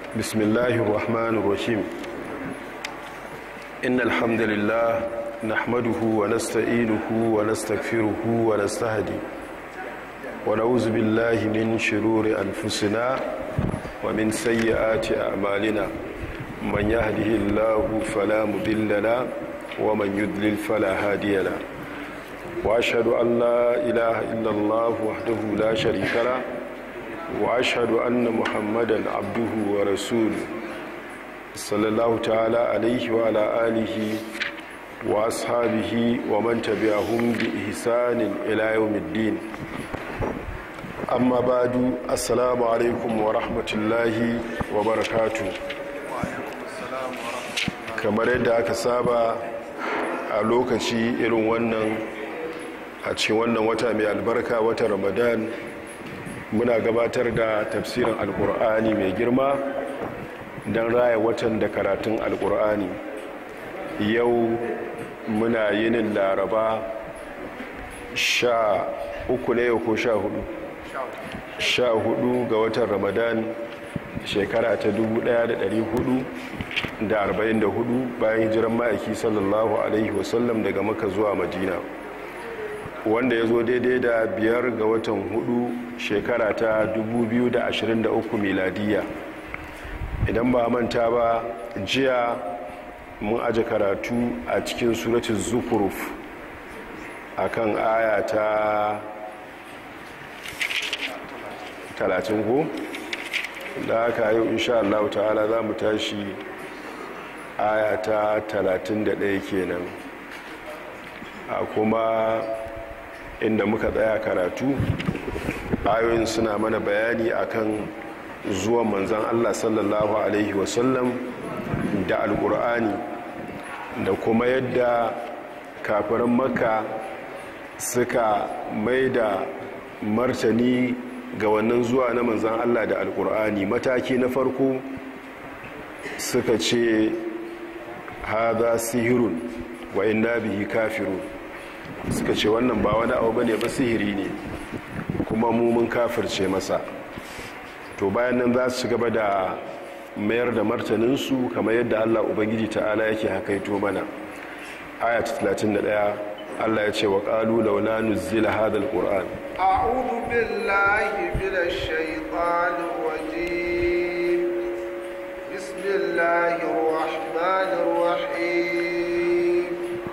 بسم الله الرحمن الرحيم إن الحمد لله نحمده ونستعينه ونستغفره ونستهدي ونعوذ بالله من شرور أنفسنا ومن سيئات أعمالنا من يهده الله فلا مضل له ومن يضلل فلا هادي له وأشهد أن لا إله إلا الله وحده لا شريك له واشهد ان محمدا عبده ورسوله صلى الله تعالى عليه وعلى اله واصحابه ومن تبعهم باحسان الى يوم الدين اما بعد السلام عليكم ورحمه الله وبركاته kamar yadda aka saba a lokaci irin wannan a cikin wannan wata mai albarka wata ramadan muna gabatar da tafsirin alkur'ani mai girma don raya watan da karatun alkur'ani yau muna yinin laraba sha uku ne ko sha hudu sha hudu ga watan ramadan shekara ta 1444 bayan hijiran ma'aiki sallallahu alaihi wasallam daga maka zuwa madina wanda ya zo daidai da biyar ga watan hudu shekara ta 2023 miladiya idan ba manta ba jiya mun aje karatu a cikin suratun zukuruf a kan aya ta 30 ko da aka yi insha Allah ta'ala za mu tashi aya ta 31 kenan a kuma inda muka tsaya karatu ayoyin suna mana bayani akan zuwan manzan Allah sallallahu alaihi wasallam da alkur'ani da kuma yadda kafirin maka suka mai da martani ga wannan zuwa na manzan Allah da alkur'ani mataki na farko suka ce haza sihirun wa inna bihi kafirun suka ce wannan ba wani abu bane ba sihiri ne kuma mu mun kafirce masa to bayan nan za su gaba da mayar da martaninsu kamar yadda allah ubangiji ta'ala yake hakaito mana aya 31 allah ya ce wa ƙalu laula nuzzila hadal qur'an a'udhu billahi minash shaitanir rajim bismillahir rahmanir rahim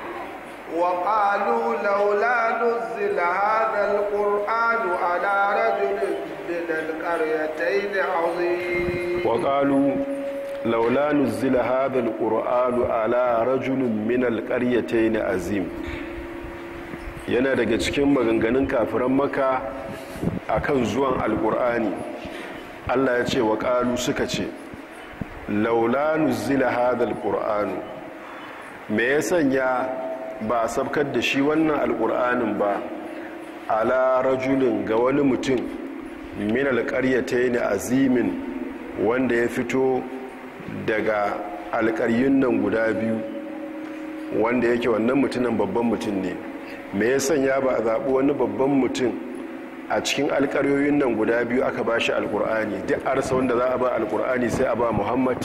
وقالوا لولا نزل هذا القرآن على رجل من القريتين عظيم وقالوا لولا نزل هذا القرآن على رجل من القريتين عظيم yana daga cikin maganganun kafiran maka akan zuwan alkur'ani Allah ya ce wa ƙalu suka ce laula nuzila hadal qur'anu me ya sanya ba a sabkar da shi wannan alƙur'anin ba ala rajulin ga wani mutum min alƙaryata ne azimin wanda ya fito daga alƙaryun nan guda biyu wanda yake wannan mutumin babban mutum ne me ya sanya ba a zaɓi wani babban mutum a cikin alƙaryoyin nan guda biyu aka ba shi alƙur'ani duk arsa wanda za a ba alƙur'ani sai a ba muhammad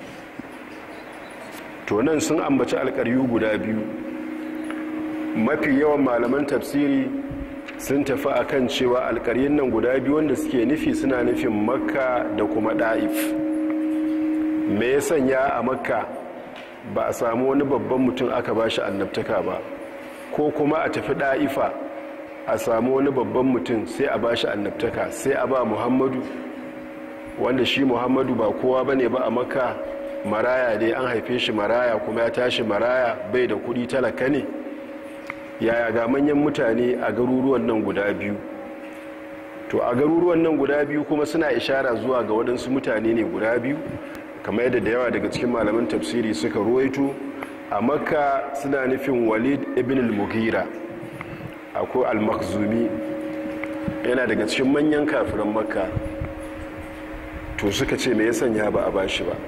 to nan sun ambaci alƙaryu guda biyu mafi yawan malaman tafsiri sun tafi a kan cewa alkaryin nan guda biyu wanda suke nufi suna nufin makka da kuma da'if me ya sanya a makka ba a samu wani babban mutum aka ba shi annabtaka ba ko kuma a tafi da'ifa a samu wani babban mutum sai a ba shi annabtaka sai a ba muhammadu wanda shi muhammadu ba kowa ba ne ba a makka maraya dai an haife shi maraya kuma ya tashi maraya bai da kudi talaka ne yaya ga manyan mutane a garuruwan nan guda biyu to a garuruwan nan guda biyu kuma suna ishara zuwa ga waɗansu mutane ne guda biyu kamar yadda da yawa daga cikin malaman tafsiri suka ruwaito a makka suna nufin walid ibn al-mughira akwai al-makhzumi yana daga cikin manyan kafiran makka to suka ce me ya sanya ba a bashi ba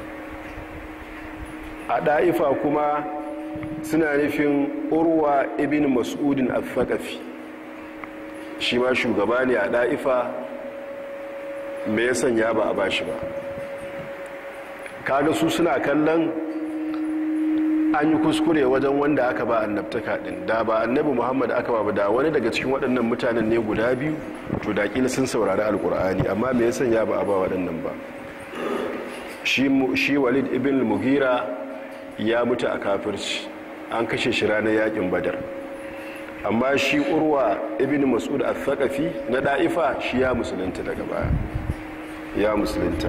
a ɗa'ifa kuma suna nufin urwa ibn mas'udin al-thaqafi shi ma shugaba ne a ɗa'ifa me ya sanya ba a bashi ba kaga su suna kallon an yi kuskure wajen wanda aka ba annabtaka din da ba annabi muhammad aka ba da wani daga cikin waɗannan mutanen ne guda biyu to da kila sun saurari alkur'ani amma me yasan ya ba a ba waɗannan ba shi walid ibn mugira ya mutu a kafirci an kashe shi ranar yakin badar amma shi urwa ibn mas'ud al-thaqafi na da'ifa shi ya musulunta daga baya ya musulunta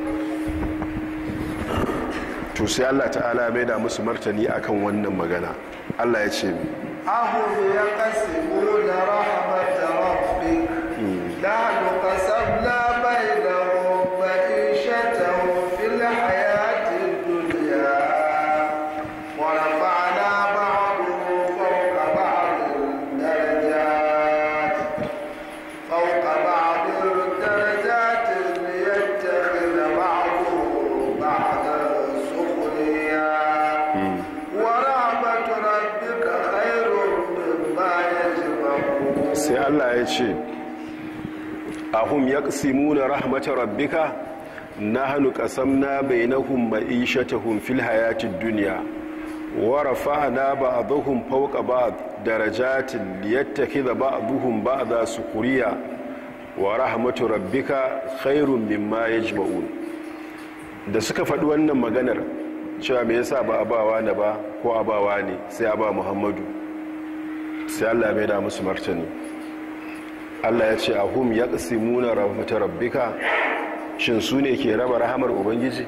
to sai Allah ta'ala mai da musu martani akan wannan magana Allah ya ce ahum yaqsimuna rahmat rabbik la nuqsamna bainahum ma'ishatahum fil hayati dunya wa rafa'na ba'dahum fawqa ba'din darajat fawqa ba'din darajat liyattakhidha ba'dahum ba'dan sukhriya ورحمة ربك خير مما يجمعون sai Allah ya ce ahum yaqsimuna rahmatar rabbika nahnu qasamna bainahum ma'ishatahum fil hayatid dunya wa rafa'na ba'dahum fawqa ba'd darajatin liyattakhidha ba'dahum ba'da sukhriya wa rahmatu rabbika khairun mimma yajma'un da suka faɗi wannan maganar cewa me yasa ba a bawa na ba ko a bawa ne sai a ba muhammadu sai allah mai da musu martani allah ya ce a hum ya ƙasimuna rahmatar rabbika shin su ne ke raba rahamar ubangiji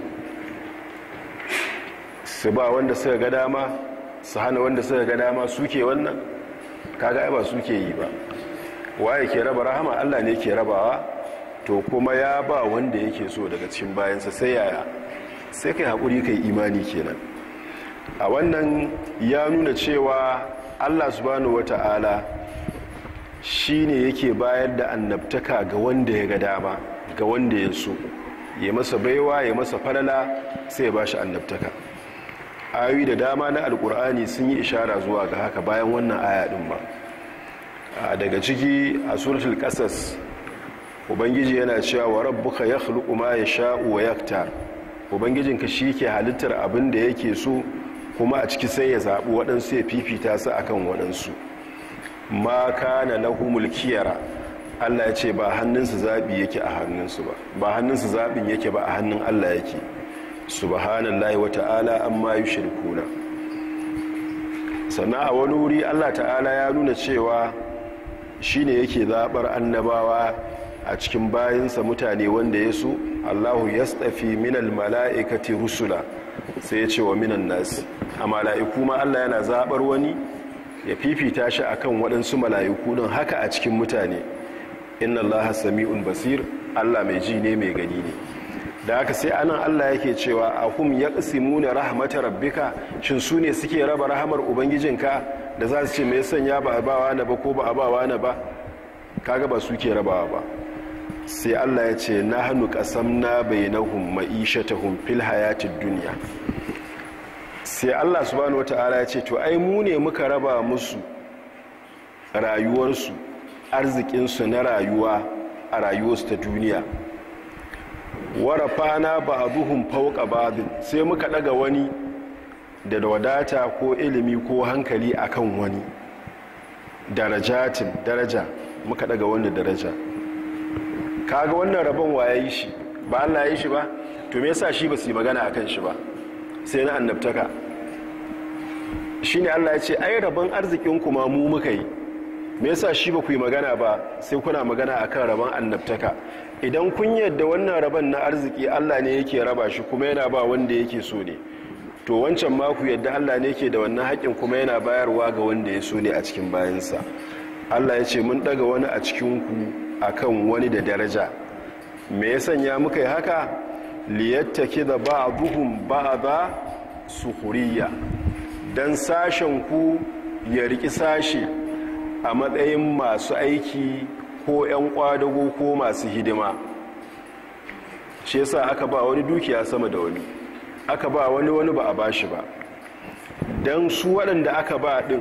su ba wanda suka ga dama su hana wanda suka ga dama suke wannan kaga ai ba suke yi ba waye ke raba rahama allah ne ke rabawa to kuma ya ba wanda yake so daga cikin bayansa sai yaya sai kai haƙuri kai imani kenan a wannan ya nuna cewa allah subhanahu wata'ala shi ne yake bayar da annabtaka ga wanda ya ga dama ga wanda ya so ya masa baiwa ya masa falala sai ya ba shi annabtaka ayoyi da dama na alkur'ani sun yi ishara zuwa ga haka bayan wannan aya din ba daga ciki a suratul qasas ubangiji yana cewa wa rabbuka yakhluqu ma yasha'u wa yaktar ubangijinka shi ke halittar abin da yake so kuma a ciki sai ya zaɓi waɗansu ya fifita su akan waɗansu ma kana lahumul kiyara Allah ya ce ba hannunsu zaɓi yake a hannunsu ba ba hannunsu zaɓin yake ba a hannun Allah yake subhanallahi wa ta'ala amma yushrikuna sannan a wani wuri Allah ta'ala ya nuna cewa shine yake zaɓar annabawa a cikin bayinsa mutane wanda ya so Allahu yastafi minal mala'ikati rusula sai ya ce wa minan nasi a mala'iku ma Allah yana zaɓar wani ya fifita shi akan waɗansu mala'iku don haka a cikin mutane inna allaha sami'un basir allah mai ji ne mai gani ne da haka sai anan allah yake cewa ahum yaqsimuna rahmatar rabbika shin su ne suke raba rahamar ubangijinka da za su ce me sanya ba a bawa na ba ko ba a bawa na ba kaga ba su ke rabawa ba sai allah ya ce nahnu qasamna bainahum ma'ishatahum fil hayatid dunya sai allah subhanahu wata'ala ya ce to ai mu ne muka raba musu rayuwarsu arzikinsu na rayuwa a rayuwarsu ta duniya warafana ba abuhun fauka ba'adin sai muka daga wani da wadata ko ilimi ko hankali akan wani darajatin daraja muka daga wani daraja kaga wannan rabon waye yi shi ba Allah ya yi shi ba to me yasa shi ba su yi magana akan shi ba sai na annabtaka shine Allah ya ce ai rabon arzikin kuma mu muka yi me yasa shi ba ku yi magana ba sai kuna magana akan rabon annabtaka idan kun yadda wannan rabon na arziki Allah ne yake raba shi kuma yana ba wanda yake so ne to wancan ma ku yadda Allah ne yake da wannan haƙin kuma yana bayarwa ga wanda ya so ne a cikin bayansa Allah ya ce mun daga wani a cikin ku akan wani da daraja me ya sanya muka yi haka liyattaki da ba'duhum ba'da sukhuriyya dan sashen ku ya riki sashe a matsayin masu aiki ko 'yan kwadago ko masu hidima shi yasa aka ba wani dukiya sama da wani aka ba wani wani ba a ba shi ba don su waɗanda aka ba ɗin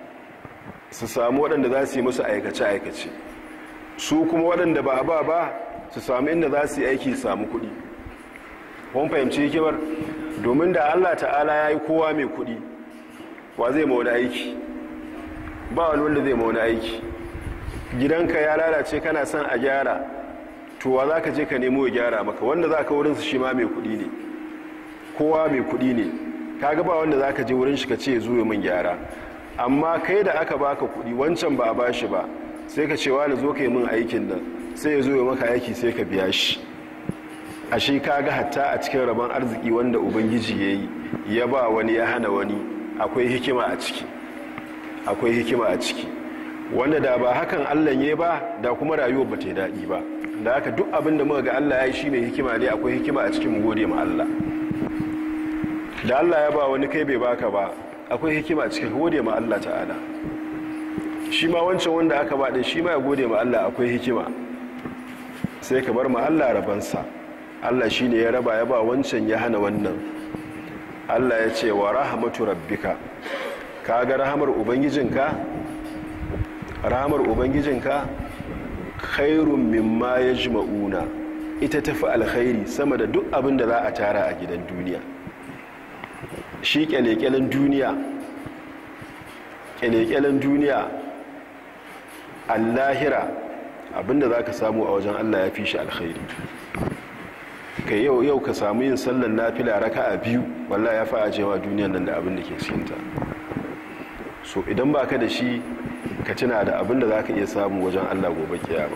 su samu waɗanda za su yi musu aikace-aikace su kuma waɗanda ba a ba ba su samu inda za su yi aiki samu kuɗi kun fahimci hikimar domin da Allah ta'ala ya yi kowa mai kuɗi wa zai ma wani aiki ba wani wanda zai ma wani aiki gidanka ya lalace kana son a gyara to wa za ka je ka nemo ya gyara maka wanda za ka wurinsu shi ma mai kuɗi ne kowa mai kuɗi ne kaga ba wanda za ka je wurin shi ka ce zo min gyara amma kai da aka baka kuɗi wancan ba a bashi ba sai ka ce wani zo ka yi min aikin nan sai ya zo ya maka aiki sai ka biya shi a shi kaga hatta a cikin rabon arziki wanda ubangiji ya yi ya ba wani ya hana wani akwai hikima a ciki akwai hikima a ciki wanda da ba hakan allah ya ba da kuma rayuwar ba ta yi daɗi ba da haka duk abin da muka ga allah ya yi shi mai hikima ne akwai hikima a cikin gode ma allah da allah ya ba wani kai bai baka ba akwai hikima a cikin gode ma allah ta'ala shi ma wancan wanda aka ba ɗin shi ma ya gode ma allah akwai hikima sai ka bar ma allah rabansa allah shi ne ya raba ya ba wancan ya hana wannan allah ya ce wa rahamatu rabbika ka ga rahamar ubangijinka rahamar ubangijinka khairun mimma ya jima'una ita tafi alkhairi sama da duk abin da za a tara a gidan duniya shi kyalekyalen duniya kyalekyalen duniya allahira abinda za ka samu a wajen allah ya fi shi alkhairi ka yau yau ka samu yin sallan nafila raka a biyu wallah ya fa'a cewa duniyan nan da abin da ke cikinta so idan ba ka da shi ka tuna da abin da za ka iya samu wajen allah gobe kiyama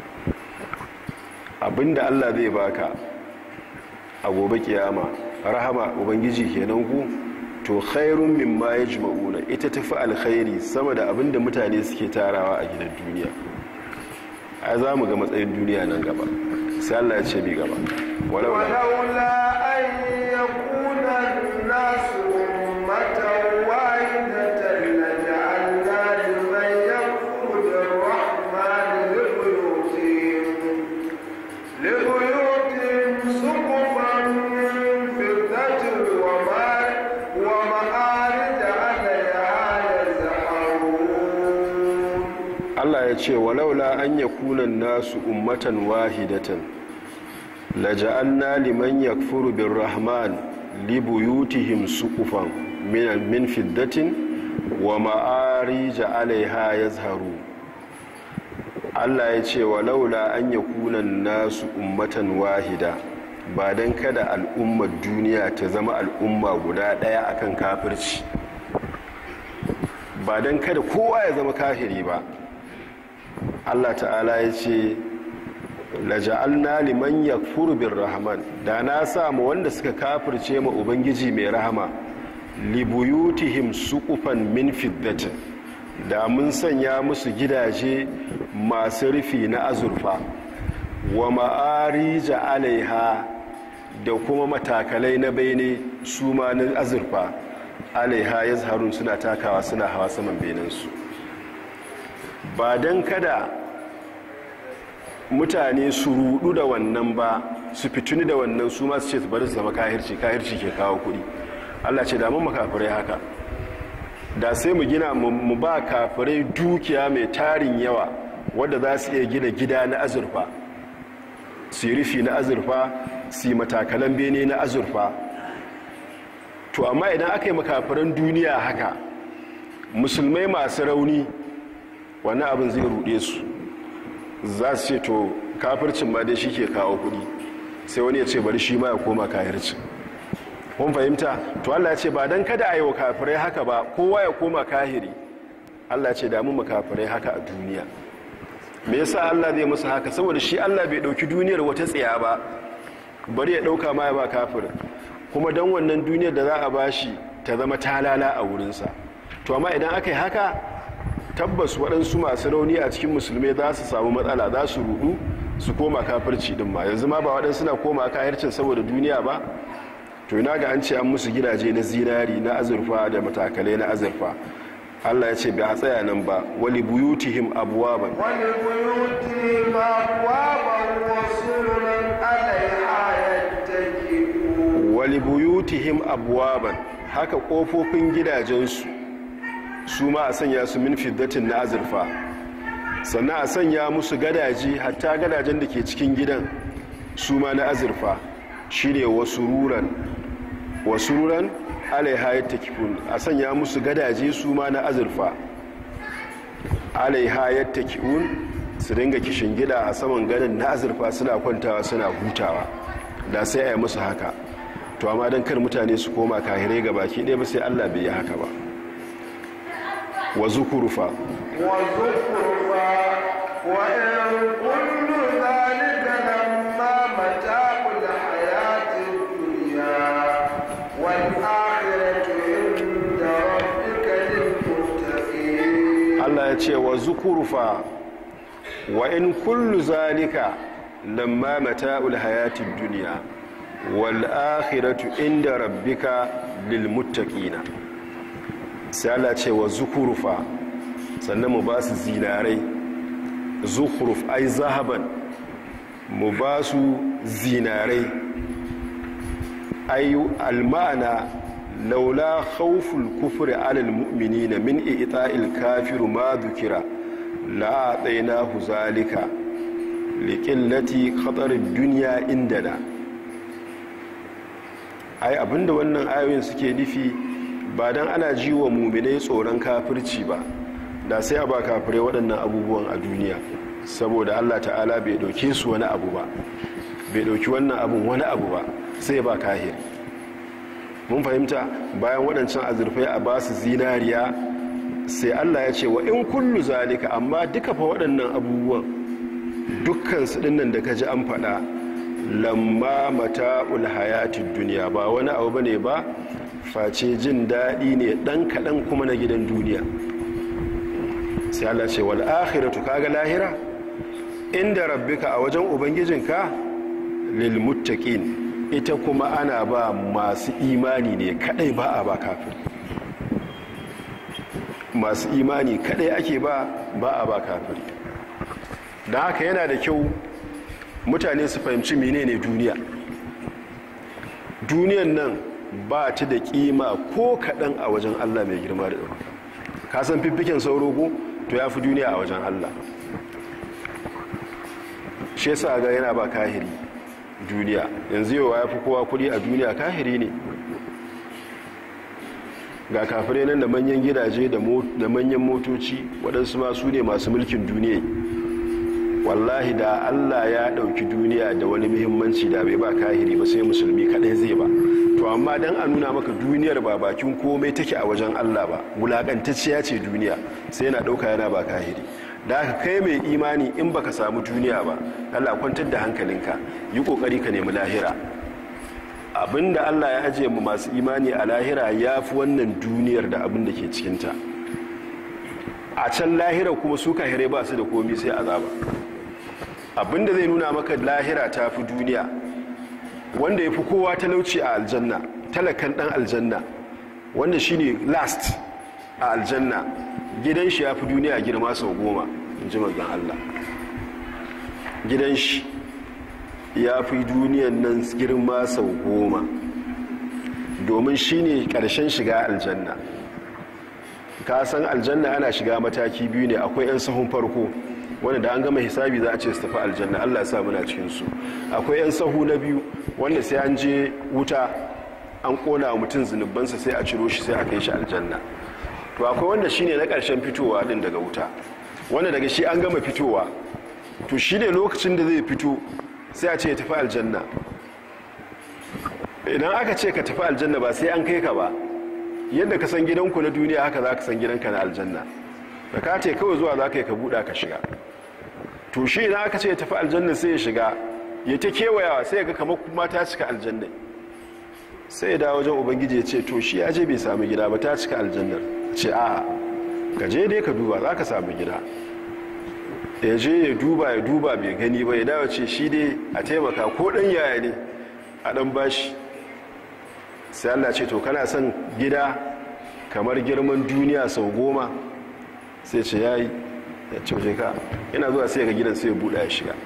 abin da allah zai baka a gobe kiyama rahama ubangiji kenan ku to khairun mimma yajma'una ita tafi alkhairi sama da abin da mutane suke tarawa a gidan duniya ai za mu ga matsayin duniya nan gaba sai Allah ya ce bi gaba ولولا أن يكون الناس أمة واحدة لجعلنا لمن يكفر بالرحمن لبيوتهم لبيوتهم سقفا من فضة وما ومعارج عليها يزحرون Allah ya ce walaula an yakuna nasu ummatan wahidatan laja'alna liman yakfuru birrahman libuyutihim suqufan min min fiddatin wa ma'arij 'alayha yazharu Allah ya ce walaula an yakuna nasu ummatan wahida ba dan kada al'ummar duniya ta zama al'umma guda daya akan kafirci ba dan kada kowa ya zama kafiri ba Allah ta'ala ya ce laja'alna liman yakfuru birrahman da na samu wanda suka kafirce ma ubangiji mai rahama libuyutihim suqufan min fiddatin da mun sanya musu gidaje masu rufi na azurfa wa ma'arija alaiha da kuma matakalai na bene su ma na azurfa alaiha yazharun suna takawa suna hawa saman benensu ba don kada mutane su rudu da wannan ba su fituni da wannan su masu ce su bari su zama kahirci kahirci ke kawo kudi allah ce damun makafirai haka da sai mu gina mu ba kafirai dukiya mai tarin yawa wadda za su iya gina gida na azurfa su yi rufi na azurfa su yi matakalan bene na azurfa to amma idan aka yi makafiran duniya haka musulmai masu rauni wani abin zai rude su za su ce to kafircin ma dai shi ke kawo kudi sai wani ya ce bari shi ma ya koma kahircin kun fahimta to Allah ya ce ba don kada a yi wa kafirai haka ba kowa ya koma kahiri Allah ya ce damu makafirai haka a duniya me yasa Allah zai musu haka saboda shi Allah bai dauki duniyar wata tsiya ba bari ya dauka ma ya ba kafirin kuma don wannan duniyar da za a bashi ta zama talala a wurinsa to amma idan aka yi haka tabbas waɗansu masu rauni a cikin musulmai za su samu matsala za su rudu su koma kafirci din ma yanzu ma ba waɗansu na koma kahircin saboda duniya ba to ina ga an ce an musu gidaje na zinari na azurfa da matakalai na azurfa Allah ya ce bai a tsaya nan ba wali buyutihim abwaban wali buyutihim abwaban wa sururan alaiha yattaki'un wali buyutihim abwaban haka kofofin gidajensu su ma a sanya su min fiddatin na azurfa sannan a sanya musu gadaji hatta gadajen da ke cikin gidan su ma na azurfa shine wasururan wasururan alaiha yattakifun a sanya musu gadaje su ma na azurfa alaiha yattakifun su dinga kishin gida a saman ganin na azurfa suna kwantawa suna hutawa da sai a yi musu haka to amma don kar mutane su koma kahirai ga baki ɗaya ba sai allah bai yi haka ba wa zukurufa وزخرفا وإن كل ذلك لما متاع الحياة الدنيا والآخرة عند ربك للمتقين allah ya ce wa zukurufa wa in kullu zalika lamma mata'ul hayatid duniya wal akhiratu inda rabbika lil muttaqina sai Allah ce wa zukurufa sannan mu ba su zinarai zukuruf ai zahaban mu ba su zinarai ai almana laula khawful kufri alal mu'minina min i'ta'il kafiru ma dhukira la atainahu zalika liqillati khatarid dunya indana ai abinda wannan ayoyin suke nufi ba dan ana ji wa muminai tsoron kafirci ba da sai a ba kafirai waɗannan abubuwan a duniya saboda Allah ta'ala bai ɗauke su wani abu ba bai ɗauki wannan abun wani abu ba sai ba kahiri mun fahimta bayan waɗancan azurfai a ba su zinariya sai Allah ya ce wa in kullu zalika amma duka fa waɗannan abubuwan dukkan su ɗinnan da ka ji an faɗa lamma mata'ul hayatid duniya ba wani abu bane ba face jin daɗi ne ɗan kaɗan kuma na gidan duniya sai Allah ce wal akhiratu kaga lahira inda rabbika a wajen ubangijinka lil muttaqin ita kuma ana ba masu imani ne kadai ba a ba kafiri masu imani kadai ake ba ba a ba kafiri da haka yana da kyau mutane su fahimci menene duniya duniyan nan ba ta da kima ko kaɗan a wajen allah mai girma da ɗaukaka ka san fiffiken sauro ko to ya fi duniya a wajen allah shi yasa ga yana ba kahiri duniya yanzu yawa ya fi kowa kuɗi a duniya kahiri ne ga kafirai nan da manyan gidaje da manyan motoci waɗansu ma su ne masu mulkin duniya wallahi da allah ya ɗauki duniya da wani muhimmanci da bai ba kahiri ba sai musulmi kaɗai zai ba to amma don a nuna maka duniyar ba bakin komai take a wajen allah ba wulaƙantacciya ce duniya sai yana ɗauka yana ba kahiri da aka kai mai imani in baka samu duniya ba allah kwantar da hankalinka yi ƙoƙari ka nemi lahira abinda allah ya ajiye mu masu imani a lahira ya fi wannan duniyar da abin da ke cikinta a can lahira kuma su kahirai ba su da komi sai azaba abinda zai nuna maka lahira ta fi duniya wanda ya fi kowa talauci a aljanna talakan dan aljanna wanda shine last a aljanna gidan shi ya fi duniya girma sau goma in ji mazan Allah gidan shi ya fi duniyan nan girma sau goma domin shine karshen shiga aljanna ka san aljanna ana shiga mataki biyu ne akwai 'yan sahun farko wanda da an gama hisabi za a ce su tafi aljanna allah ya sa muna cikinsu akwai 'yan sahu na biyu wanda sai an je wuta an kona wa mutum zunubansa sai a ciro shi sai a kai shi aljanna to akwai wanda shine na ƙarshen fitowa din daga wuta wanda daga shi an gama fitowa to shi ne lokacin da zai fito sai a ce ya tafi aljanna idan aka ce ka tafi aljanna ba sai an kai ka ba yadda ka san gidanku na duniya haka za ka san gidanka na aljanna da ka ce kawai zuwa za ka yi ka buɗa ka shiga to shi idan aka ce ya tafi aljanna sai ya shiga ya ta kewayawa sai ya ga kamar kuma ta cika aljanna sai ya dawo wajen ubangiji ya ce to shi ya je bai sami gida ba ta cika aljannar ce a ka je dai ka duba za ka sami gida ya je ya duba ya duba bai gani ba ya dawo ce shi dai a taimaka ko ɗan yaya ne a ɗan bashi sai Allah ce to kana son gida kamar girman duniya sau goma sai ce ya yi ya ce ka yana zuwa sai ga gidan sai ya buɗa ya shiga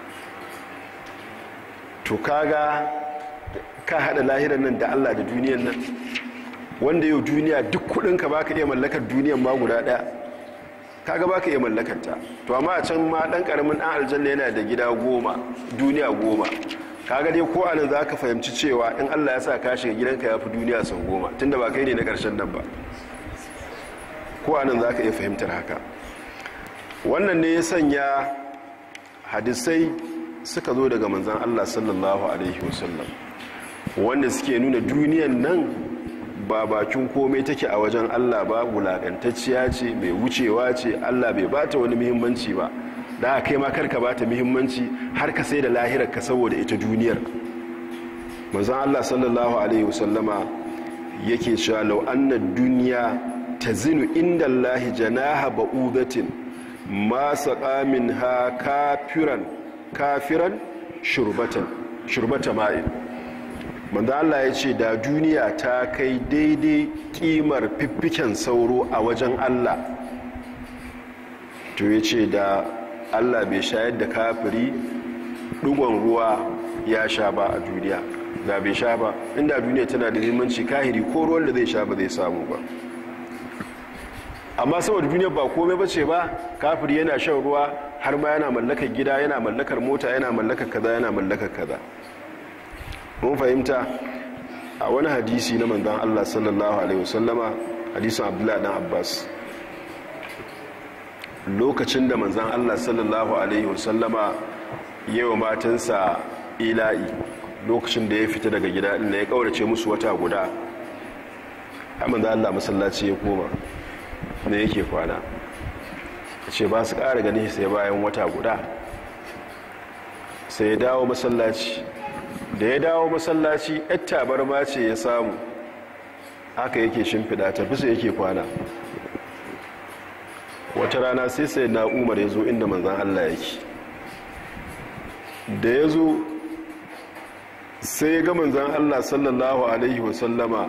to kaga ka haɗa lahirar nan da Allah da duniyan nan wanda yau duniya duk kudinka ba ka iya mallakar duniyan ma guda ɗaya kaga ba ka iya mallakarta to amma a can ma ɗan ƙaramin ɗan aljanna yana da gida goma duniya goma kaga dai ko anan za ka fahimci cewa in allah ya sa ka shiga gidanka ya fi duniya sau goma tunda ba kai ne na ƙarshen nan ba ko anan za ka iya fahimtar haka wannan ne ya sanya hadisai suka zo daga manzan allah sallallahu alaihi wasallam wanda suke nuna duniyan nan ba bakin komai take a wajen allah ba wulaƙantacciya ce mai wucewa ce allah bai bata wani muhimmanci ba da kai ma karka bata muhimmanci har ka sai da lahirar ka saboda ita duniyar manzan allah sallallahu alaihi wasallama yake cewa lau annan duniya ta zinu inda allahi janaha ba'udatin ma saƙa min ha kafiran kafiran shurbata ma'in manzo Allah ya ce da duniya ta kai daidai kimar fiffiken sauro a wajen Allah to ya ce da Allah bai shayar da kafiri dugon ruwa ya sha ba a duniya da bai sha ba inda duniya tana da limanci kahiri ko ruwan da zai sha ba zai samu ba amma saboda duniya ba komai ba ce ba kafiri yana shan ruwa har ma yana mallakar gida yana mallakar mota yana mallakar kaza yana mallakar kaza mun fahimta a wani hadisi na manzan Allah sallallahu alaihi wasallama hadisin Abdullahi dan Abbas lokacin da manzan Allah sallallahu alaihi wasallama yawa matansa ila'i lokacin da ya fita daga gida inda ya kaurace musu wata guda a manzan Allah masallaci ya koma da yake kwana ce ba su ƙara gani sai bayan wata guda sai ya dawo masallaci da ya dawo masallaci yar tabarma ce ya samu haka yake shimfiɗa ta bisa yake kwana wata rana sai sai na umar ya zo inda manzan allah yake da ya zo sai ga manzan allah sallallahu alaihi wasallama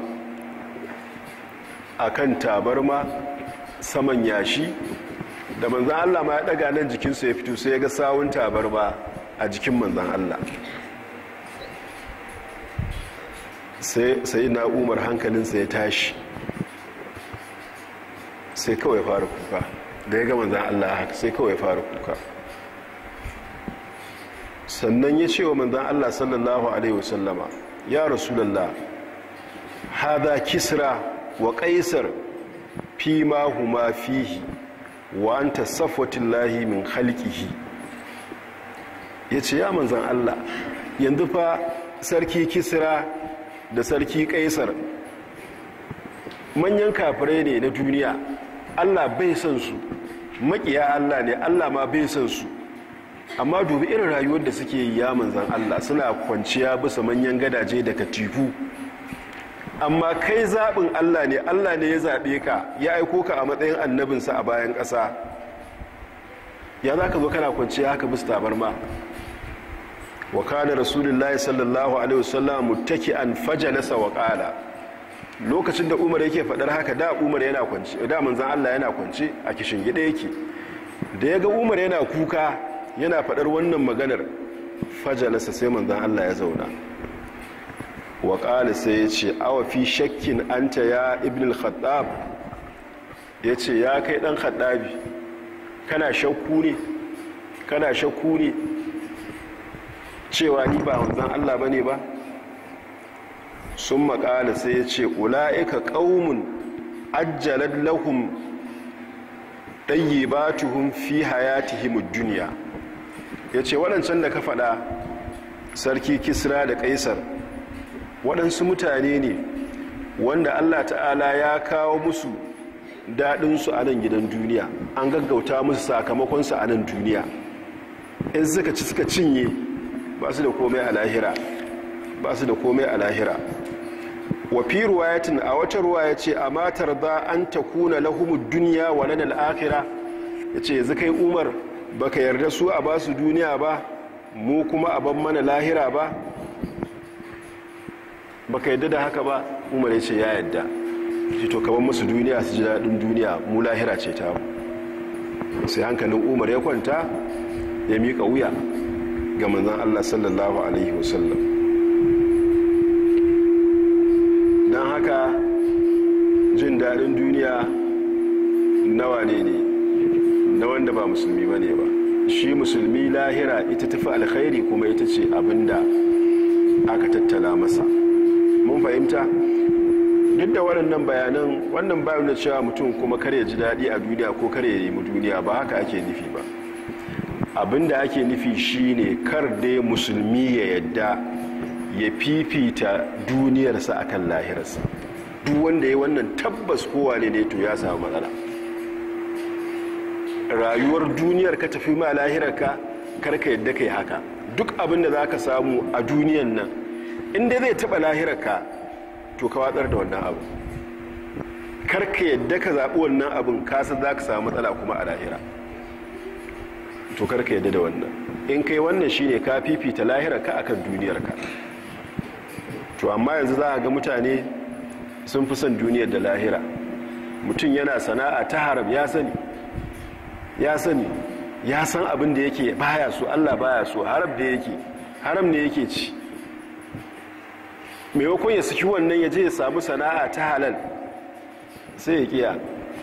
a kan tabarma saman yashi da manzan allah ma ya ɗaga nan jikinsa ya fito sai ya ga sawun tabarma a jikin manzan allah sai na umar hankalinsa ya tashi sai kawai fara kuka da ya gama zan Allah haka sai kawai fara kuka sannan ya ce wa manzan Allah sallallahu Alaihi wasallama ya rasulallah haza kisra wa kaisar fi ma huma fihi wa an tasafwatin lahi min halkihi ya ce ya manzan Allah yanzu fa sarki kisra da sarki kaisar manyan kafirai ne na duniya allah bai son su makiya allah ne allah ma bai son su amma dubi irin rayuwar da suke yi ya manzan allah suna kwanciya bisa manyan gadaje da katifu amma kai zaɓin allah ne allah ne ya zaɓe ka ya aiko ka a matsayin annabinsa a bayan ƙasa ya za ka zo kana kwanciya haka bisa tabarma wa kana rasulullahi sallallahu alaihi wasallam muttaki'an fajalasa wa qala lokacin da umar yake fadar haka da umar yana kwance da manzon Allah yana kwance a kishin gida yake da yaga umar yana kuka yana fadar wannan maganar fajalasa sai manzon Allah ya zauna wa qala sai ya ce awa fi shakkin anta ya ibn al-khattab yace ya kai dan khattabi kana shakku ne kana shakku ne cewa ni ba wanzan Allah ba ne ba sun makala sai ya ce ula'ika ƙaumun ajjalar lahum ɗayi ba tuhun fi hayatihim duniya ya ce waɗancan da ka faɗa sarki kisra da ƙaisar waɗansu mutane ne wanda Allah ta'ala ya kawo musu daɗinsu a nan gidan duniya an gaggauta musu sakamakonsu a nan duniya in suka ci suka cinye ba su da komai a lahira ba su da komai a lahira wa fi ruwayatin a wata ruwa ya ce a matar za an ta kuna lahumud duniya wa nan al'akira ya ce yanzu kai umar baka yarda su a ba su duniya ba mu kuma a ban mana lahira ba baka yarda da haka ba umar ya ce ya yarda shi to kaban musu duniya su ji daɗin duniya mu lahira ce ta sai hankalin umar ya kwanta ya miƙa wuya ga manzan Allah sallallahu Alaihi wasallam don haka jin daɗin duniya nawa ne ne na wanda ba musulmi ba ne ba shi musulmi lahira ita tafi alkhairi kuma ita ce abinda aka tattala masa mun fahimta duk da waɗannan bayanan wannan bayan da cewa mutum kuma kar ya ji daɗi a duniya ko kar ya yi mu duniya ba haka ake nufi ba abinda ake nufi shine kar dai musulmi ya yadda ya fifita duniyarsa akan lahirarsa duk wanda ya wannan tabbas kowa ne ne to ya samu matsala rayuwar duniyar ka tafi ma lahirarka karka yadda kai haka duk abinda za ka samu a duniyan nan inda zai taɓa lahirarka to ka watsar da wannan abu karka yadda ka zaɓi wannan abin kasa za ka samu matsala kuma a lahira to karka yadda da wannan in kai wannan shine ka fifita lahirarka akan duniyarka to amma yanzu za a ga mutane sun fi son duniyar da lahira mutum yana sana'a ta haram ya sani ya sani ya san abin da yake baya so Allah baya so haram da yake haram ne yake ci maimakon ya saki wannan ya je ya samu sana'a ta halal sai ya kiya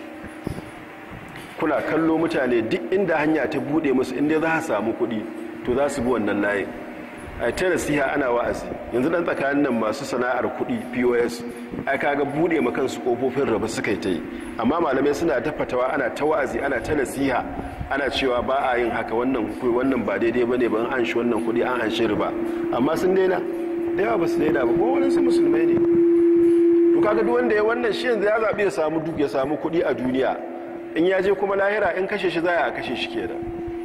kuna kallo mutane duk inda hanya ta bude musu inda za a samu kuɗi to za su bi wannan layin a ta nasiha ana wa'azi yanzu dan tsakanin nan masu sana'ar kuɗi pos ai kaga bude ma kansu kofofin raba suka yi ta yi amma malamai suna ta fatawa ana ta wa'azi ana ta nasiha ana cewa ba a yin haka wannan wannan ba daidai bane ban an shi wannan kuɗi an an shi riba amma sun daina da yawa ba su daina ba ko wani su musulmai ne to kaga duk wanda ya wannan shi yanzu ya zabi ya samu duk ya samu kuɗi a duniya in ya je kuma lahira in kashe shi za a kashe shi kenan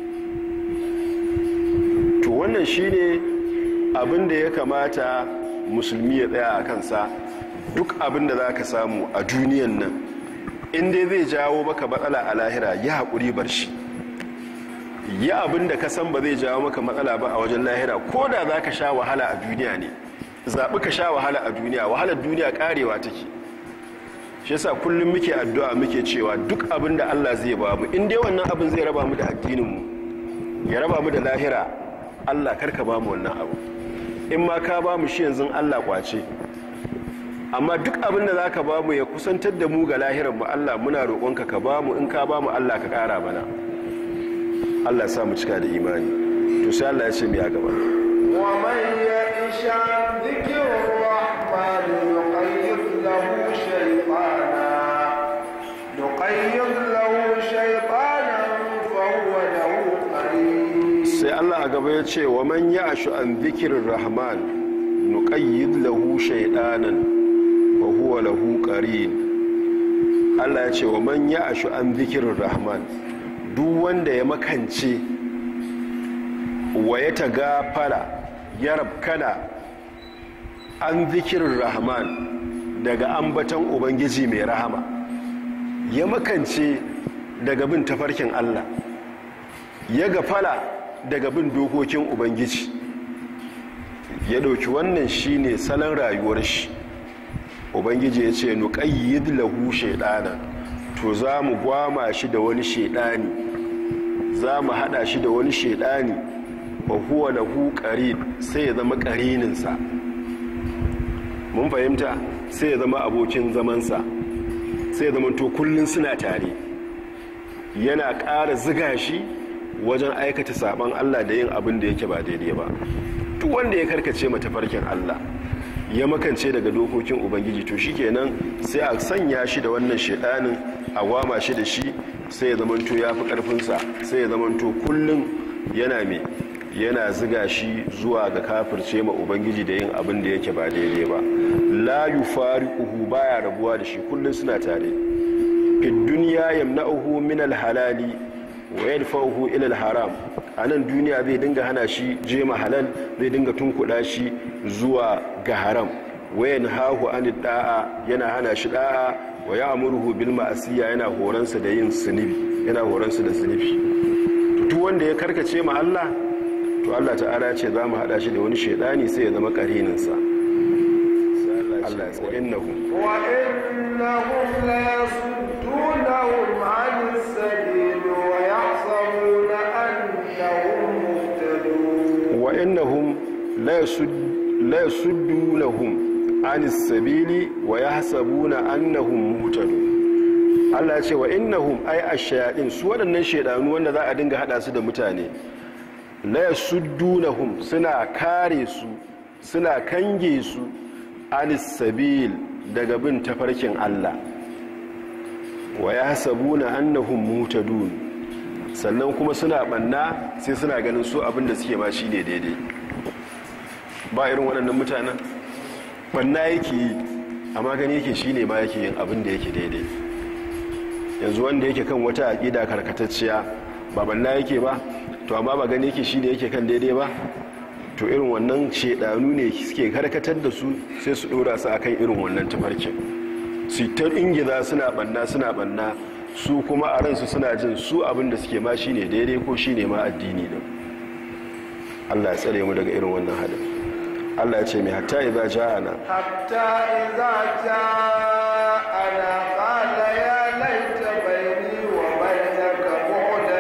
to wannan shine abin da ya kamata musulmi ya tsaya a kansa duk abin da za ka samu a duniyan nan inda zai jawo maka matsala a lahira ya haƙuri bar shi yi abin da ka san ba zai jawo maka matsala ba a wajen lahira ko da za ka sha wahala a duniya ne zaɓi ka sha wahala a duniya wahalar duniya ƙarewa take shi yasa kullum muke addu'a muke cewa duk abin da allah zai ba mu in dai wannan abin zai raba mu da addininmu ya raba mu da lahira allah karka ba mu wannan abu in ma ka ba mu shi yanzu Allah kwace amma duk abin da za ka ba mu ya kusantar da mu ga lahiran mu Allah muna roƙonka ka ba mu in ka ba mu Allah ka ƙara mana Allah sa mu cika da imani to sai Allah ya ce mai a gaba wa man ya'isha dhikr rahman yuqayyid lahu shaytana yuqayyid lahu shaytanan fa huwa lahu qarin sai Allah a gaba ya ce wa man ya ashu an zikirin rahman nuqayyid lahu shaydanan wa huwa lahu qarin Allah ya ce wa man ya ashu an zikirin rahman duk wanda ya makance wa ya tagafara ya rabkana an zikirin rahman daga ambaton ubangiji mai rahama ya makance daga bin tafarkin Allah ya gafala daga bin dokokin ubangiji ya dauki wannan shine salon rayuwar shi ubangiji ya ce nuqayyid lahu shaytana to za mu gwama shi da wani shaydani za mu hada shi da wani shaydani wa huwa lahu qarin sai ya zama qarininsa mun fahimta sai ya zama abokin zamansa sai ya zama to kullun suna tare yana ƙara ziga shi wajen aikata saban Allah da yin abin da yake ba daidai ba duk wanda ya karkace mata farkin Allah ya makance daga dokokin ubangiji to shikenan sai a sanya shi da wannan shedanin a gwama shi da shi sai ya zamanto ya fi karfinsa sai ya zamanto kullum yana mai yana ziga shi zuwa ga kafirce ma ubangiji da yin abin da yake ba daidai ba la yufariquhu baya rabuwa da shi kullum suna tare fi dunya yamna'uhu min al-halali wa yadfa'uhu ila al-haram anan duniya zai dinga hana shi jema halal zai dinga tunkuda shi zuwa ga haram wa yanhahu an da'a yana hana shi da'a wa ya'muruhu bil ma'asiya yana horansa da yin zunubi yana horansa da zunubi duk wanda ya karkace ma Allah to Allah ta'ala ya ce za mu hada shi da wani shedani sai ya zama karinin sa Allah ya ce innahum wa innahum la yasuddunahum 'anis sabil wa yahsabuna annahum muhtadun wa innahum la yasuddunahum anis sabili wa yahsabuna annahum muhtadun Allah ya ce wa innahum ay ash-shayatin su waɗannan shedanu wanda za a dinga hada su da mutane la yasuddunahum suna kare su suna kange su anis sabil daga bin tafarkin Allah wa ya sabuna annahum mutadun sannan kuma suna banna sai suna ganin su abinda suke ma shine daidai ba irin waɗannan mutanen banna yake yi amma gani yake shine ma yake yin abinda yake daidai yanzu wanda yake kan wata aƙida karkatacciya ba banna yake ba to amma ba gani yake shine yake kan daidai ba to irin wannan shedanu ne suke karkatar da su sai su dora su akan irin wannan tafarkin su ta ingiza suna banna suna banna su kuma a ransu suna jin su abinda suke ma shine daidai ko shine ma addini din Allah ya tsare mu daga irin wannan hadin Allah ya ce mai hatta idza ja'ana hatta idza ja'ana qala ya laita bayni wa bainaka bu'da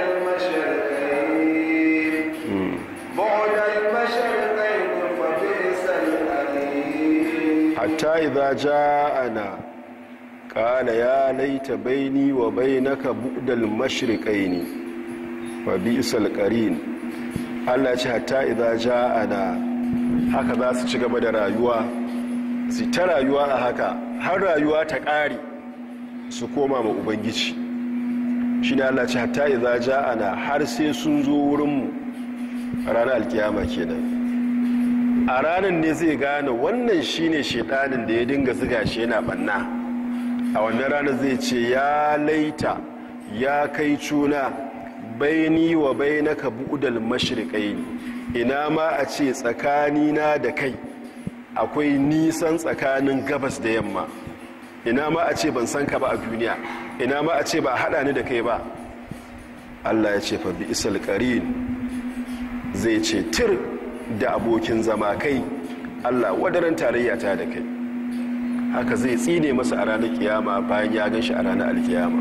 al-mashriqayn bu'da al-mashriqayn fa bi'sa al-qarin hatta idza ja'ana qala ya laita baini wa bainaka bu'dal mashriqaini wa bi'sal qarin Allah ya ce hatta idza ja'ana haka za su ci gaba da rayuwa su ta rayuwa a haka har rayuwa ta ƙare su koma ma ubangiji shi ne Allah ce hatta idza ja'ana har sai sun zo wurinmu a ranar alkiyama kenan a ranar ne zai gane wannan shine shedanin da ya dinga ziga shi yana banna a wannan ranar zai ce ya laita ya kai cuna baini wa bainaka bu'dal mashriqaini ina ma a ce tsakanina da kai akwai nisan tsakanin gabas da yamma ina ma a ce ban san ka ba a duniya ina ma a ce ba a hada ni da kai ba Allah ya ce fa bi isal qarin zai ce tir da abokin zama kai Allah wadaran tarayya ta da kai haka zai tsine masa a ranar kiyama bayan ya gan shi a ranar alkiyama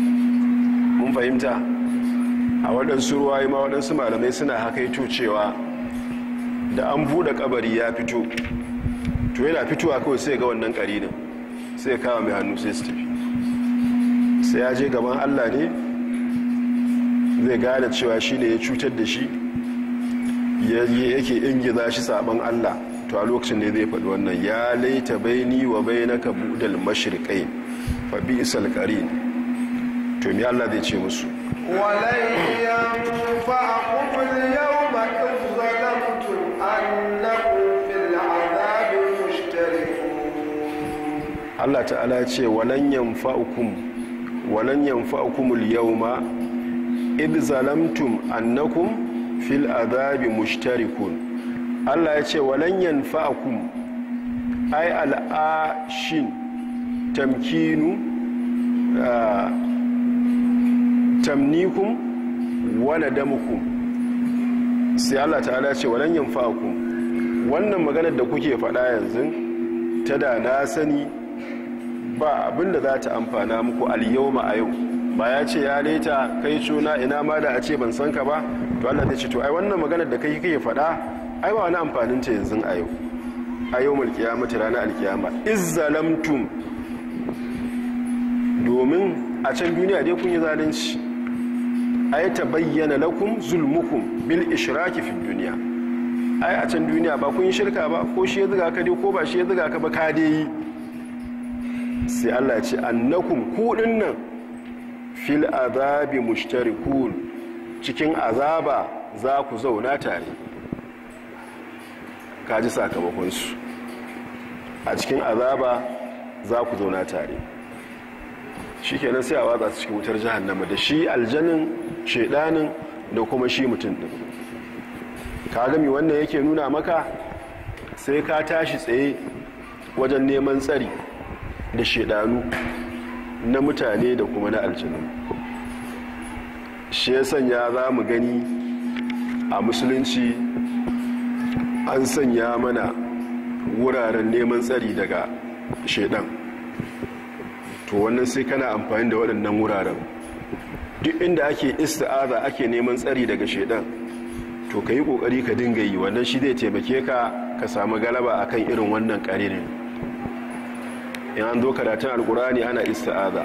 mun fahimta a waɗansu ruwaye ma waɗansu malamai suna hakaito cewa da an buɗe kabari ya fito to yana fitowa kawai sai ga wannan ƙarinin sai kawo mai hannu sai su tafi sai ya je gaban allah ne zai gane cewa shi ne ya cutar da shi yake ingiza shi sabon allah to a lokacin ne zai faɗi wannan ya laita baini wa bainaka budal mashriqain fa bi'sal qarin to me allah zai ce musu ولن ينفعكم اليوم إذ ظلمتم أنكم في العذاب مشتركون Allah ta'ala ya ce walan yanfa'ukum walan yanfa'ukumul yawma id zalamtum annakum fil azabi mushtarikun Allah ya ce walan yanfa'ukum ay al'ashin tamkinu ah, tamnikum wa nadamukum sai Allah ta'ala ya ce walan yanfa'ukum wannan maganar da kuke faɗa yanzu ta da na sani ba abinda za ta amfana muku al-yawma a yau ba ya ce ya leta kai cuna ina ma da a ce ban san ka ba to Allah zai ce to ai wannan maganar da kai kake faɗa ai ba wani amfanin ta yanzu a yau a yau mulkiyamata ranar alkiyama izzalamtum domin a can duniya dai kun yi zalunci ai ta bayyana lakum zulmukum bil ishraki fi duniya ai a can duniya ba kun yi shirka ba ko shi ya zuga ka dai ko ba shi ya zuga ka ba ka dai yi sai Allah ce annakum kudin nan fil azabi mushtarikun cikin azaba za ku zauna tare kaji sakamakonsu a cikin azaba za ku zauna tare shi kenan sai a watsa su cikin wutar jahannama da shi aljanin shedanin da kuma shi mutum din ka gami wannan yake nuna maka sai ka tashi tsaye wajen neman tsari da shedanu na mutane da kuma na aljanu shi ya sanya za mu gani a musulunci an sanya mana wuraren neman tsari daga shedan to wannan sai kana amfani da waɗannan wuraren duk inda ake ista'aza ake neman tsari daga shedan to ka yi ƙoƙari ka dinga yi wannan shi zai taimake ka ka samu galaba akan irin wannan ƙaririn in an zo karatun alkurani ana ista'aza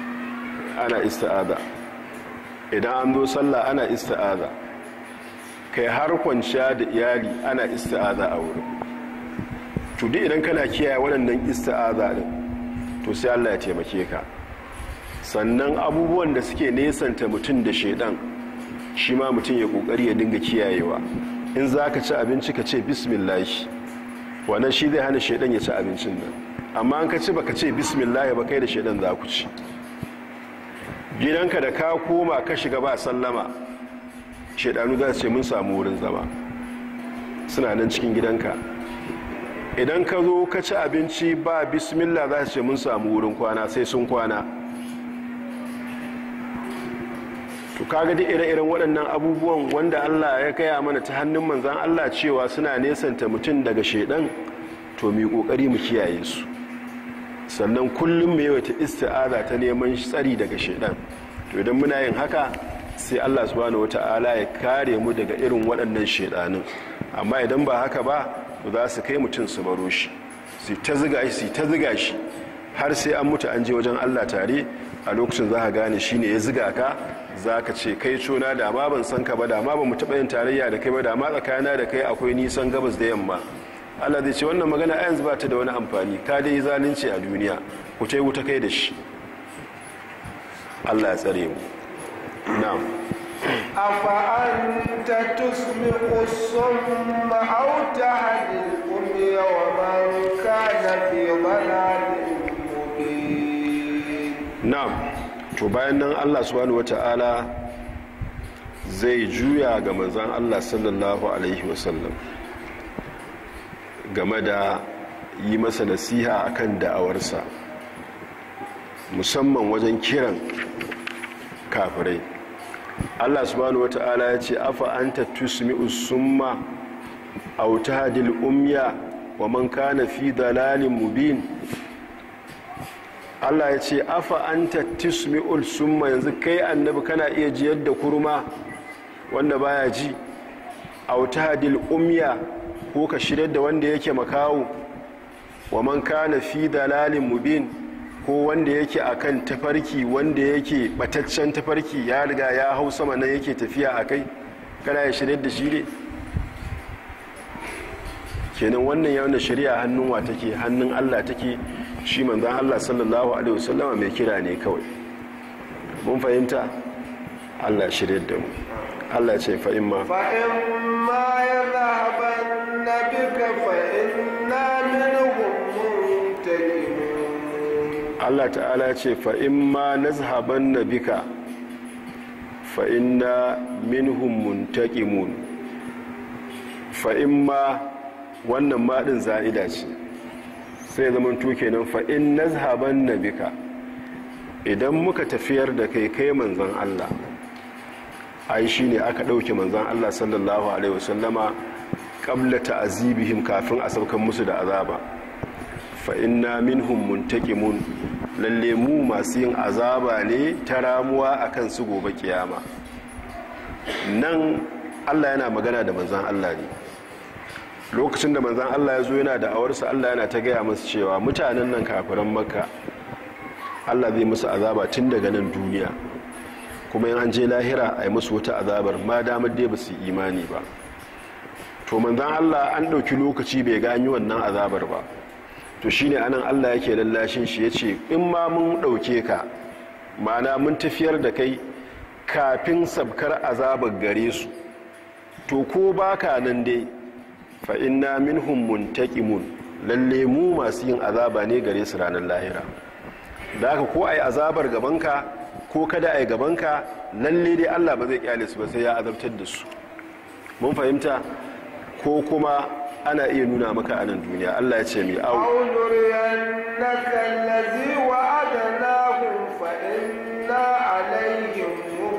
ana ista'aza idan an zo sallah ana ista'aza kai har kwanciya da iyali ana ista'aza a wurin to duk idan kana kiyaye waɗannan ista'aza din to sai Allah ya taimake ka sannan abubuwan da suke nesanta mutum da shaidan shi ma mutum ya kokari ya dinga kiyayewa in za ka ci abinci ka ce bismillahi wannan shi zai hana shaidan ya ci abincin nan amma an ka ci baka ce bismillahi ba kai da shaidan za ku ci gidanka da ka koma ka shiga ba sallama shaidanu za su ce mun samu wurin zama suna nan cikin gidanka idan ka zo ka ci abinci ba bismillah za su ce mun samu wurin kwana sai sun kwana to kaga duk ire-iren waɗannan abubuwan wanda Allah ya kaya mana ta hannun manzan Allah cewa suna nesanta mutum daga shaidan to mu kokari mu kiyaye su sannan kullum mu yawaita isti'aza ta neman tsari daga shaidan to idan muna yin haka sai Allah subhanahu wata'ala ya kare mu daga irin waɗannan shaidanin amma idan ba haka ba to za su kai mutum su baro shi su ta ziga shi su ta ziga shi har sai an mutu an je wajen Allah tare a lokacin za ka gane shine ya ziga ka za ka ce kai cona da ma ban san ka ba da ma ba mu taɓa yin tarayya da kai ba da ma tsakana da kai akwai nisan gabas da yamma Allah zai ce wannan magana a yanzu ba ta da wani amfani ka dai zalunci a duniya ku ta yi wuta kai da shi Allah ya tsare mu na'am أفأنت تسمع الصم أو تهدي الأمي ومن كان في ضلال مبين na'am to bayan nan Allah subhanahu wata'ala zai juya ga manzon Allah sallallahu alaihi wasallam game da yi masa nasiha akan da'awarsa musamman wajen kiran kafirai Allah subhanahu wata'ala ya ce afa anta tusmi'us summa aw tahdil umya wa man kana fi dalalin mubin Allah ya ce afa anta tusmi'ul summa yanzu kai annabi kana iya jiyar da kurma wanda baya ji aw tahdil umya ko ka shirya da wanda yake makawo wa man kana fi dalalin mubin ko wanda yake akan tafarki wanda yake bataccen tafarki ya riga ya hau sama nan yake tafiya a kai kana ya shirya da shi ne kenan wannan ya wanda shari'a hannun wa take hannun Allah take shi manzan Allah sallallahu alaihi wasallama mai kira ne kawai mun fahimta Allah shirya da mu Allah ce fa imma فإما يذهبن بك فإنا منهم منتقمون Allah ta'ala ce fa imma nazhabanna bika fa inna minhum muntaqimun fa imma wannan madin za'ida ce sai zaman to kenan fa in nazhabanna bika idan muka tafiyar da kai kai manzon Allah ai shine aka dauke manzon Allah sallallahu alaihi wasallama qabla ta'azibihim kafin a saukan musu da azaba fa inna minhum muntaqimun lalle mu masu yin azaba ne ta ramuwa akan su gobe kiyama nan Allah yana magana da manzon Allah ne lokacin da manzon Allah ya zo yana da awarsa Allah yana ta gaya masu cewa mutanen nan kafiran makka Allah zai musu azaba tun daga nan duniya kuma yin an je lahira a yi musu wata azabar ma damar dai ba su yi imani ba to manzan Allah an ɗauki lokaci bai gani wannan azabar ba to shi ne anan Allah yake lallashin shi ya ce in ma mun ɗauke ka mana mun tafiyar da kai kafin sabkar azabar gare su to ko baka nan dai fa inna minhum muntaqimun lalle mu masu yin azaba ne gare su ranar lahira da haka ko ai azabar gabanka ko kada ai gabanka lalle dai Allah ba zai kyale su ba sai ya azabtar da su mun fahimta ko kuma ana iya nuna maka a nan duniya Allah ya ce mai au أو نرينك الذي وعدناهم فإنا عليهم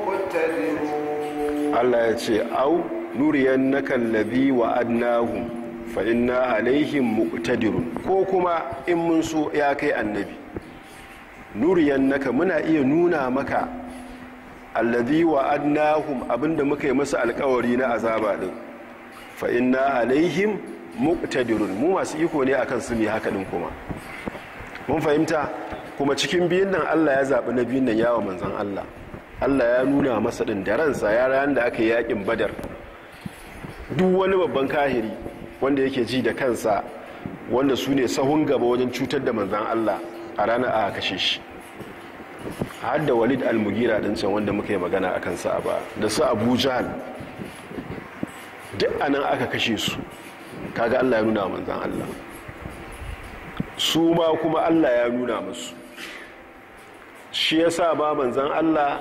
مقتدرون Allah ya ce au nuriyan na kallabi wa adnahum fa inna alaihim muqtadirun ko kuma in mun so ya kai annabi nuriyan naka muna iya nuna maka alladhi wa adnahum abinda muka yi masa alkawari na azaba din fa inna alaihim muqtadirun mu masu iko ne akan su ne haka din kuma mun fahimta kuma cikin biyun nan Allah ya zaɓi na biyun nan yawa manzon Allah Allah ya nuna masa ɗin da ransa ya ranar da aka yi yaƙin badar duk wani babban kahiri wanda yake ji da kansa wanda su ne sahun gaba wajen cutar da manzan Allah a ranar a kashe shi har da walid al-mugira din can wanda muka yi magana a kansa a ba da su abu jahal duk anan aka kashe su kaga Allah ya nuna manzan Allah su ma kuma Allah ya nuna musu shi ya sa ba manzan Allah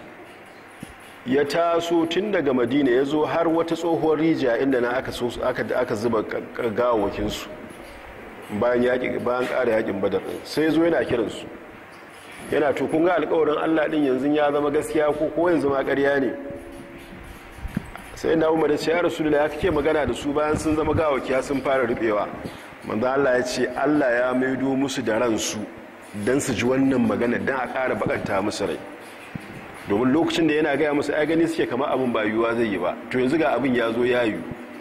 ya taso tun daga madina ya zo har wata tsohuwar rijiya inda na aka zuba gawawakinsu bayan ƙara yakin badar sai zo yana kiransu yana tukun ga alkawarin Allah ɗin yanzu ya zama gaskiya ko ko yanzu ma ƙarya ne sai na umar da ce ya rasu da ya kake magana da su bayan sun zama gawakiya sun fara rubewa manzo Allah ya ce Allah ya maido musu da ransu don su ji wannan magana don a ƙara bakanta musu rai domin lokacin da yana gaya musu ai gani suke kama abin ba yiwuwa zai yi ba to yanzu ga abin ya zo ya yi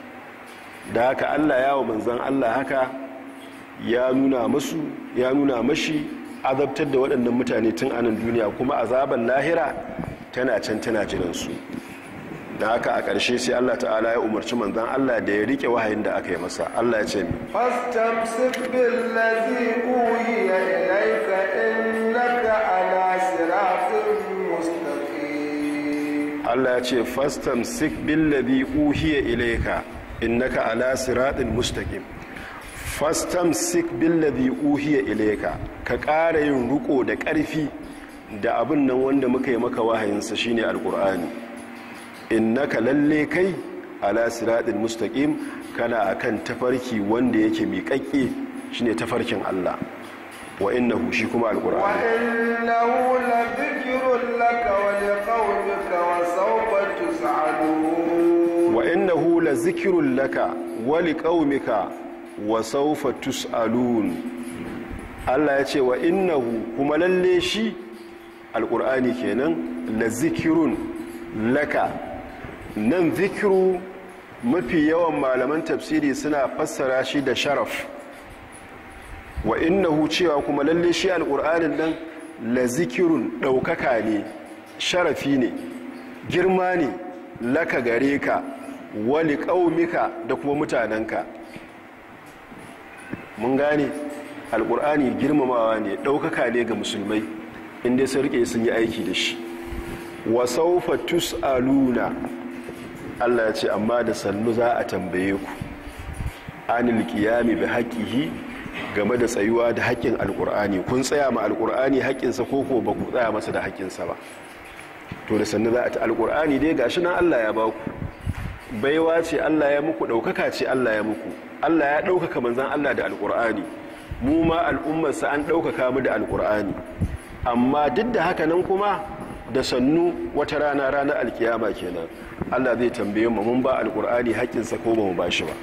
da haka Allah ya wa manzan Allah haka ya nuna musu ya nuna mashi azabtar da waɗannan mutane tun anan duniya kuma azaban lahira tana can tana jiransu da haka a ƙarshe sai Allah ta'ala ya umarci manzan Allah da ya rike wahayin da aka yi masa Allah ya ce mi fastamsik billazi uhiya ilayka innaka ala siratin mustaqim Allah ya ce fastamsik billazi uhiya ilayka innaka ala siratin mustaqim fastamsik billazi uhiya ilayka ka ƙara yin riko da ƙarfi da abin nan wanda muka yi maka wahayinsa shine alqur'ani innaka lalle kai ala siratin mustaqim kana akan tafarki wanda yake miƙaƙƙe shine tafarkin Allah wa innahu shi kuma alqur'ani wa innahu ladhikrun laka wa liqaumika wa sawfa tus'alun wa innahu lazikrun laka wa liqaumika wa sawfa tus'alun Allah ya ce wa innahu kuma lalle shi alqur'ani kenan lazikirun laka nan zikiru mafi yawan malaman tafsiri suna fassara shi da sharaf wa innahu cewa kuma lalle shi alƙur'anin nan la zikirun ɗaukaka ne sharafi ne girma ne laka gare ka wali ƙaumika da kuma mutanenka mun gane alƙur'ani girmamawa ne ɗaukaka ne ga musulmai inda sun rike sun yi aiki da shi wa saufa tus'aluna Allah ya ce amma da sannu za a tambaye ku anil qiyami bi haqqihi game da tsayuwa da haƙƙin alƙur'ani kun tsaya ma alƙur'ani haƙƙinsa ko ko ba ku tsaya masa da haƙƙinsa ba to da sannu za a ta alƙur'ani dai gashi nan Allah ya ba ku baiwa ce Allah ya muku ɗaukaka ce Allah ya muku Allah ya ɗaukaka manzan Allah da alƙur'ani mu ma al'ummarsa an ɗaukaka mu da alƙur'ani amma duk da haka nan kuma da sannu wata rana ranar alkiyama kenan Allah zai tambaye mu mun ba alkur'ani haƙƙinsa ko ba mu ba shi ba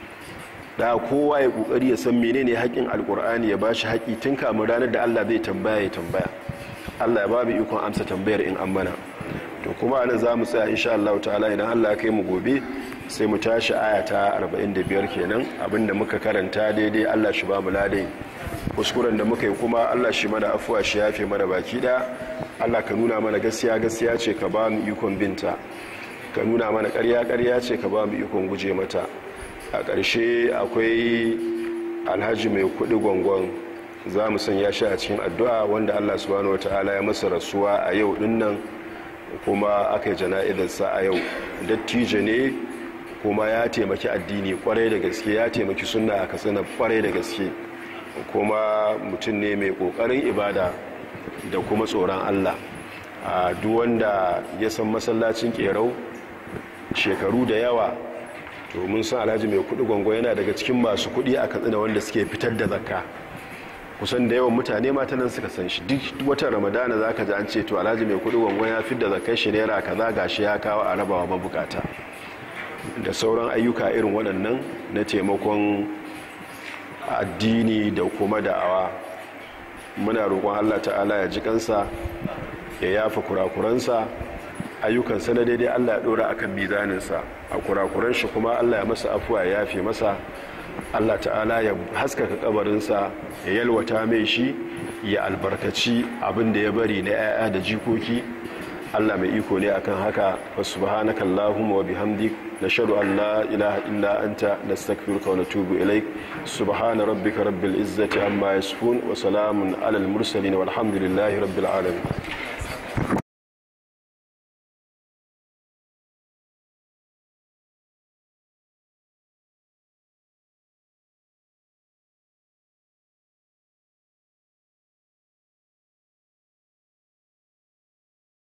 da kowa ya kokari ya san menene haƙƙin alkur'ani ya bashi haƙƙi tun kamun ranar da Allah zai tambaya ya tambaya Allah ya ba mu ikon amsa tambayar in an mana to kuma anan za mu tsaya insha Allah ta'ala idan Allah ya kai mu gobe sai mu tashi aya ta 45 kenan abinda muka karanta daidai Allah shi ba mu ladai kuskuren da muka yi kuma Allah shi mana afuwa shi yafe mana baki da Allah ka nuna mana gaskiya gaskiya ce ka ba mu ikon binta ka nuna mana ƙarya ƙarya ce ka ba mu ikon guje mata a ƙarshe akwai alhaji mai kuɗi gwangon za mu sanya shi a cikin addu'a wanda Allah subhanahu wataala ya masa rasuwa a yau dinnan kuma aka yi jana'izarsa a yau dattijo ne kuma ya taimaki addini kwarai da gaske ya taimaki sunna a katsina kwarai da gaske kuma mutum ne mai kokarin ibada da kuma tsoron allah a duk wanda ya san masallacin kerau shekaru da yawa to mun san alhaji mai kudi gwangon yana daga cikin masu kudi a katsina wanda suke fitar da zakka kusan da yawan mutane mata nan suka san shi duk watan ramadana za ka ji an ce to alhaji mai kudi gwangon ya fi da zakai shi naira kaza gashi ya kawo a rabawa mabukata da sauran ayyuka irin waɗannan na taimakon addini da kuma da'awa muna roƙon allah ta'ala ya ji kansa ya yafa kurakuransa ayyukansa na daidai allah ya ɗora akan mizaninsa a kurakuran shi kuma allah ya masa afuwa ya yafe masa allah ta'ala ya haskaka kabarinsa ya yalwata mai shi ya albarkaci abin da ya bari na 'ya'ya da jikoki Allah mai iko ne akan haka wa subhanaka allahumma wa bihamdik nashhadu an la ilaha illa anta nastaghfiruka wa natubu ilaik subhana rabbika rabbil izzati amma yasifun wa salamun alal mursalin walhamdulillahi rabbil alamin